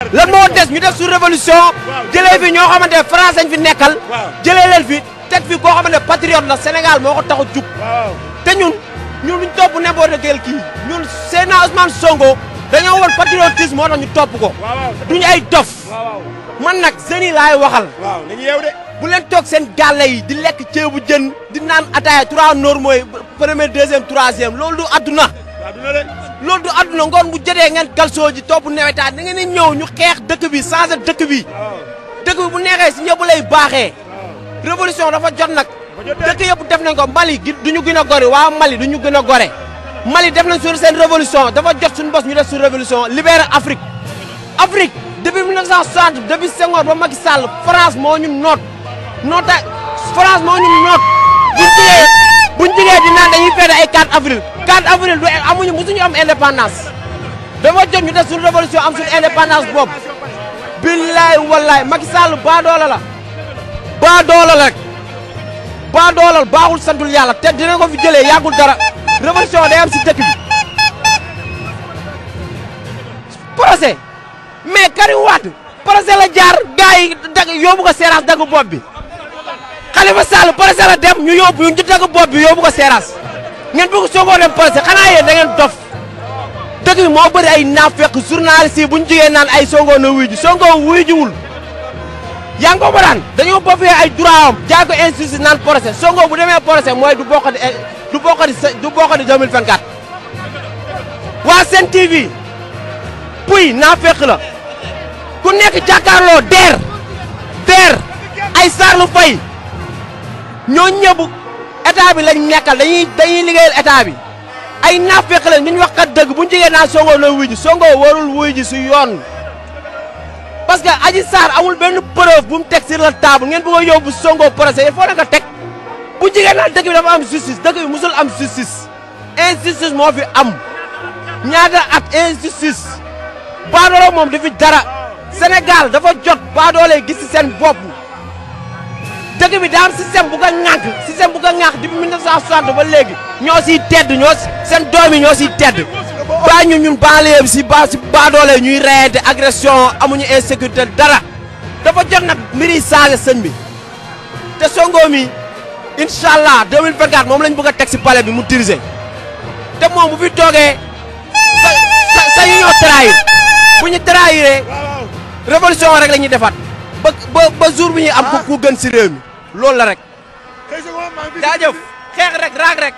lan moo des ñu def su révolution jëlee fi ñoo xamante ne France lañ fi nekkal jëlee leen fi teg fi koo xamante ne patriote la Sénégal moo ko tax a jug te ñun ñun luñ topp n'importe quel kii ñun Seydina Ousmane Sonko dañoo war patriotisme moo tax ñu topp ko duñu ay dof man nag jeunes yi laay waxal bu leen toog seen gàlle yi di lekk ceebu jën di naan ataaya trois normaux yi premier deuxième troisième loolu du adduna loolu du adduna ngoon bu jotee ngeen kalsoo ji topp newetaan da ngeen di ñëw ñu xeex dëkk bi changer dëkk bi dëkk bi bu neexee si ñëpp lay baaxee révolution dafa jot nag dëkk yëpp def nañ ko Mali gi du ñu gën a gore waa Mali du ñu gën a gore Mali def nañ sur seen révolution dafa jot suñu bos ñu def sur révolution libérer Afrique Afrique depuis 1960 depuis Senghor ba Macky Sall France moo ñu noot noota France moo ñu noot buñ jigee buñ jigee di naan dañuy feete ay 4 avril 4 avril du amuñu musuñu am indépendance dafa jot ñu def suñu révolution am suñu indépendance boobu billaay wallaay Macky Sall baa doola la baa doola la rek baa doolal baaxul santul yàlla te dina ko fi jëlee yàggul dara révolution day am si dëkk bi procès mais Karim Wade procès la jaar gars yi dag yóbbu ko seeraas dagg bopp bi Khalifa Sall procès la dem ñu yóbbu ñu dagg bopp bi yóbbu ko seeraas ngeen bëgg soogoo dem procès xanaa yéen da ngeen dof dëkk bi moo bëri ay naafeq journaliste yi bu ñu jigee naan ay Sonko na wuy ji Sonko wuy jiwul yaa ngi ko daan dañoo boppee ay droit am jaay ko injustice naan procès Sonko bu demee procès mooy du bokkati du bokkati du bokkati 2024 waa Sen TV puy naafeq la ku nekk jàkkaarloo deer deer ay Sarlu Fay ñoo ñëpp état bi lañ nekkal dañuy dañuy liggéeyal état bi ay naafeq la ñu wax kat dëgg bu ñu jigee naan Sonko na wuy ji Sonko warul wuy ji si yoon parce que Adji Sarr amul benn preuve bu mu teg sur la table ngeen bëgg a yóbbu Sonko procès il faut na nga teg bu jigéen naan dëkk bi dafa am justice dëkk bi musul am justice injustice moo fi am ñaata at injustice baadoolo moom dafi dara Sénégal dafa jot baadoole gis ci seen bopp dëkk bi daa am système bu ko ŋànk système bu ko ŋànk depuis 1960 ba léegi ñoo siy tedd ñoo seen doom yi ñoo siy tedd baa ñu ñun banlieue bi si ba si baadoole ñuy reyante agression amuñu insécurité dara dafa jot nag mbiri saaga sëñ bi te Sonko mi incha allah 2024 moom lañ bëgg a teg si palais bi mu dirigé te moom bu fi toogee sa sa sa ñu ñoo trahir bu ñu trahiree révolution rek la ñuy defaat ba ba ba jour bi ñuy am ku ku gën si réew mi loolu la rek. jaajëf xeex rek raag rek.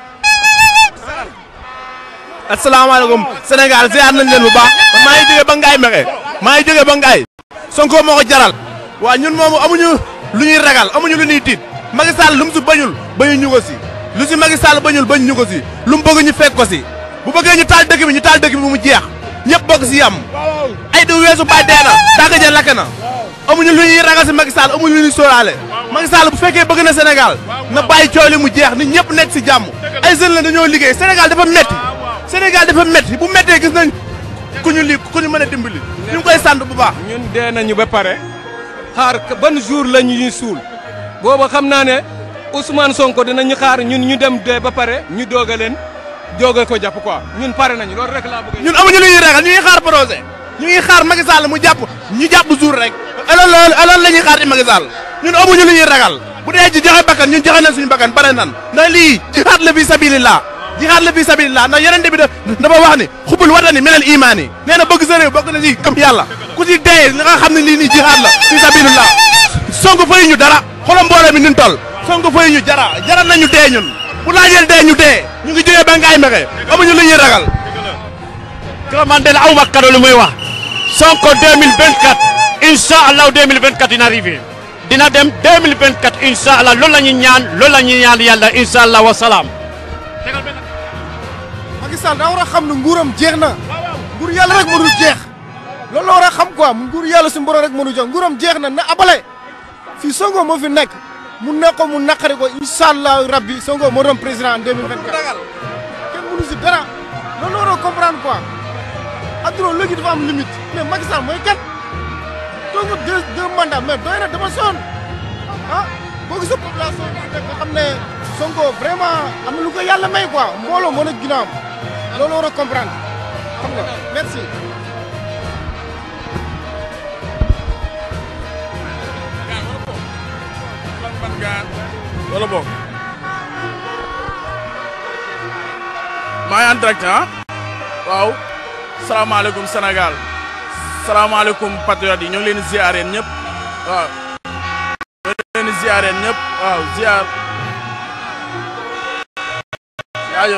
asalaamaaleykum Sénégal ziar nañ leen bu baax maa ngi jógee ba Ngaye Mexe maa ngi jógee ba Ngaye Sonko moo ko jaral waa ñun moomu amuñu lu ñuy ragal amuñu lu ñuy tiit Macky Sall lu mu si bañul bañu ñu ko si lu si Macky Sall bañul bañu ñu ko si lu mu bëgg ñu fekk ko si bu bëggee ñu taal dëkk bi ñu taal dëkk bi mu jeex ñëpp bokk si yam ay du weesu bay dee na dàgg ja lakk na amuñu lu ñuy ragal si Macky Sall amuñu lu ñuy sóoraale Macky Sall bu fekkee bëgg na Sénégal na bàyyi coow li mu jeex nit ñëpp nekk si jàmm ay jeunes la dañoo liggéey Sénégal dafa metti Sénégal dafa métti bu méttee gis nañ ku ñu lii ku ñu mën a dimbali ñu ngi koy sant bu baax. ñun dee nañu ba pare xaar ban jour la ñuy suul booba xam naa ne Ousmane Sonko dinañu xaar ñun ñu dem dee ba pare ñu doog a leen doog a ko jàpp quoi ñun pare nañu loolu rek laa bëgg ñun amuñu lu ñuy ragal ñu ngi xaar projet ñu ngi xaar Macky Sall mu jàpp ñu jàpp jour rek alors loolu alors la ñuy xaar ci Macky Sall ñun amuñu lu ñuy ragal bu dee ci joxe bakkan ñun joxe nañ suñu bakkan bare nan ndax lii jihaad la fi sabilillah jihaad la fi sabilillah ndax yeneen bi dafa wax ni xubul watani minal imaan yi nee na bëgg sa réew bokk na ci gëm yàlla ku ci dee li nga xam ne lii nii jihaad la fi sabilillah Sonko fayu ñu dara xolam mbooloo mi nin toll Sonko fayu ñu jara jara nañu dee ñun bu laajeel dee ñu dee ñu ngi jógee ba ngaay mexe amuñu lu ñuy ragal que man de la awma kado lu muy wax Sonko 2024 incha allah 2024 dina arrivé dina dem 2024 incha allah loolu la ñuy ñaan loolu la ñuy ñaan yàlla incha allah wa salaam. Macky Sall daa war a xam ne nguuram jeex na nguur yàlla rek mënul jeex loolu la war a xam quoi nguur yàlla suñu borom rek mënul jeex nguuram jeex na na abale fii Sonko moo fi nekk mu nekk ko mu naqari ko incha allah rabbi Sonko moo doon président en 2024 kenn mënu si dara loolu la war a comprendre quoi adduna léegi dafa am limite mais Macky Sall mooy kat toog nga deux deux mandats mais doy na dama sonn ah boo gisee population bi nekk nga xam ne Sonko vraiment am na lu ko yàlla may quoi mbooloo moo nekk ginnaawam loolu war a comprendre xam nga merci. wala boog maa ngi en direct ah waaw salaamaaleykum Sénégal salaamaaleykum patriotes yi ñoo ngi leen di ziar yéen ñëpp waaw ñoo ngi leen di ziar yéen ñëpp waaw ziar jaajëf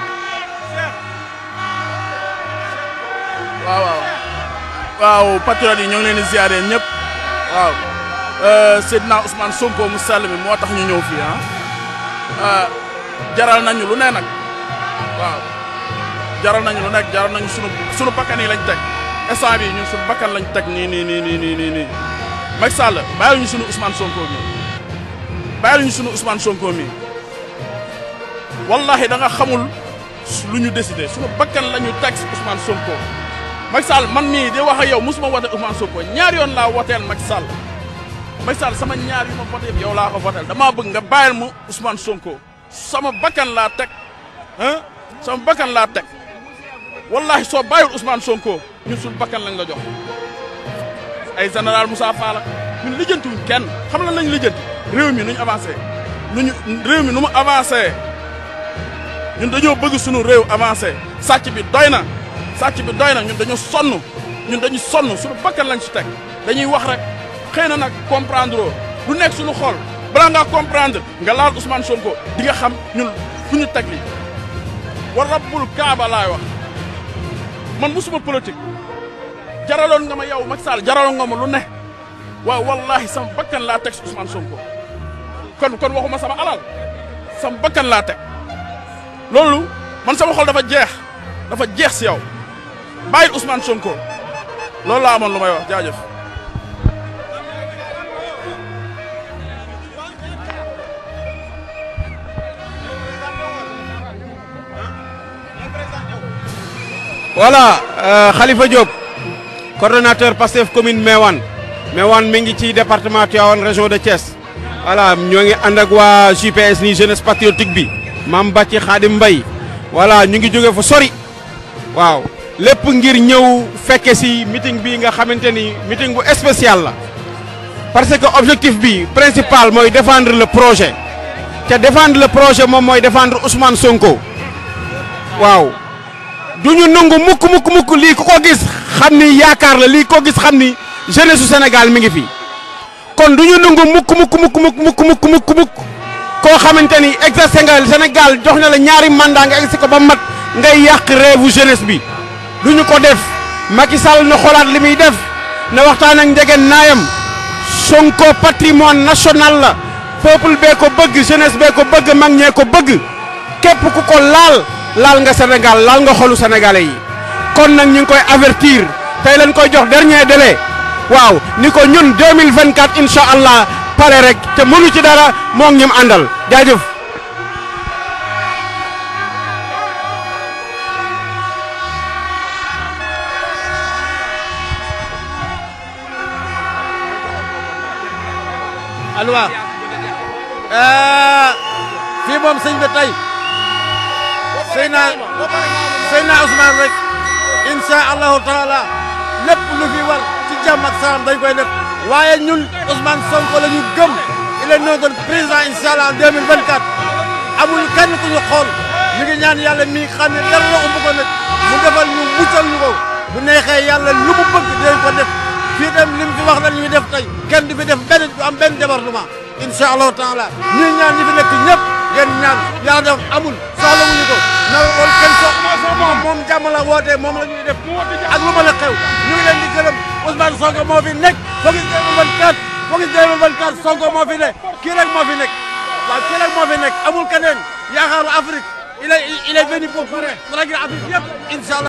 waaw waaw waaw patriotes yi ñoo ngi leen di ziar yéen ñëpp waaw Seydina Ousmane Sonko mu sell mi moo tax ñu ñëw fii ah jaral nañu lu ne nag waaw jaral nañu lu nekk jaral nañu sunu sunu bakkan yi lañ teg instant bi ñun sunu bakkan lañ teg nii nii nii nii nii nii nii Macky Sall bàyyil ñu sunu Ousmane Sonko mi bàyyil ñu sunu Ousmane Sonko mi wallahi da nga xamul lu ñu décidé sunu bakkan la ñu teg Ousmane Sonko Macky Sall man mii di wax ak yow mosuma wote Ousmane Sonko ñaar yoon laa woteel Macky Sall Macky Sall sama ñaar yu ma voté yëpp yow laa ko voteel damaa bëgg nga bàyyil mu Ousmane Sonko sama bakkan laa teg ah sama bakkan laa teg wallahi soo bàyyil Ousmane Sonko ñun suñu bakkan lañ la jox ay général Moussa Fall ñun lijjantiwuñ kenn xam lan lañ lijjanti réew mi nu ñu avancé nu ñu réew mi nu mu avancé ñun dañoo bëgg suñu réew avancé sàcc bi doy na sàcc bi doy na ñun dañoo sonn ñun dañu sonn suñu bakkan lañ si teg dañuy wax rek xëy na nag comprendre lu nekk suñu xol balaa ngaa comprendre nga laal Ousmane Sonko di nga xam ñun fu ñu teg li wa rabbul kaaba laay wax man musuma politique jaraloon nga ma yow Macky Sall jaraloon nga ma lu ne waaw wallahi sama bakkan laa teg si Ousmane Sonko kon kon waxuma sama alal sama bakkan laa teg loolu man sama xol dafa jeex dafa jeex si yow bàyyil Ousmane Sonko loolu laa amoon lu may wax jaajëf voilà Khalifa Diop coordonnateur Pastef commune Mewane Mewane mi ngi ci département Tivaouane région de Thiès voilà ñoo ngi ànd ak waa JPS ni jeunesse patriotique bi Mame Bàcci Khadim Mbaye voilà ñu ngi jóge fa sori waaw lépp ngir ñëw fekke si meeting bi nga xamante ni meeting bu spécial la parce que objectif bi principal mooy défendre le projet te défendre le projet moom mooy défendre Ousmane Sonko waaw du ñu nangu mukk mukk mukk lii ku ko gis xam ni yaakaar la lii ko gis xam ni jeunesse su Sénégal mi ngi fi kon du ñu nangu mukk mukk mukk mukk mukk mukk mukk mukk koo xamante ni exercé nga Sénégal jox na la ñaari mandat nga exercé ko ba mat ngay yàq rêve jeunesse bi du ñu ko def Macky Sall na xoolaat li muy def na waxtaan ak njegen naayam Sonko patrimoine national la peuple bee ko bëgg jeunesse bee ko bëgg mag ñee ko bëgg képp ku ko laal laal nga Sénégal laal nga xolu sénégalais yi kon nag ñu ngi koy avertir tey leen koy jox dernier délai waaw ni ko ñun 2024 incha allah pare rek te mënu ci dara moo ngi ñim àndal jaajëf. alwa fii moom sëñ bi tey sëy naa sëy naa Ousmane rek incha allahu taala lépp lu fi war ci jàmm ak salaam dañ koy def waaye ñun Ousmane Sonko la ñu gëm il est notre président incha allah en 2024 amul kenn ku ñu xool ñu ngi ñaan yàlla mi xam ne dara la umb ko nag mu defal ñu muccal ñu ko bu neexee yàlla lu mu bëgg dinañ ko def fii dem li mu fi wax na li ñu def tey kenn du fi def benn du am benn débordement incha allahu taala ñuy ñaan ñi fi nekk ñëpp ngeen ñaan yàlla def amul soxla wuñu ko na loolu kenn soxla moom moom jàmm la wootee moom la ñuy def ak lu mën a xew ñu ngi leen di gërëm Ousmane Sonko moo fi nekk Focus 2024 Focus 2024 Sonko moo fi ne kii rek moo fi nekk waaw kii rek moo fi nekk amul keneen yaakaaru Afrique il est il est venu pour régler Afrique yëpp incha allah